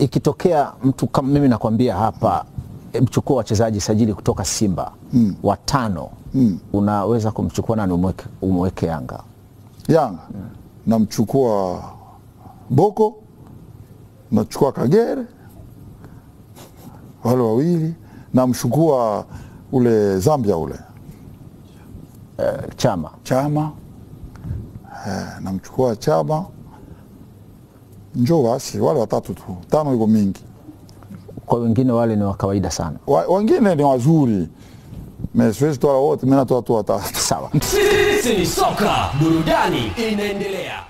ikitokea mtu kama mimi nakwambia hapa e, mchukua wachezaji sajili kutoka Simba mm. watano mm. unaweza kumchukua nani umweke, umweke Yanga? Yanga namchukua Boko, nachukua Kagere, wale wawili, namchukua ule Zambia ule Eh, Chama Chama eh, namchukua Chama, njo basi, wale watatu tu, tano iko mingi. kwa wengine wale ni wa kawaida sana. Wa- Wengine ni wazuri, me siwezi toa wote, mi natoa tu watatu. Sawa. Sisi ni soka, burudani inaendelea.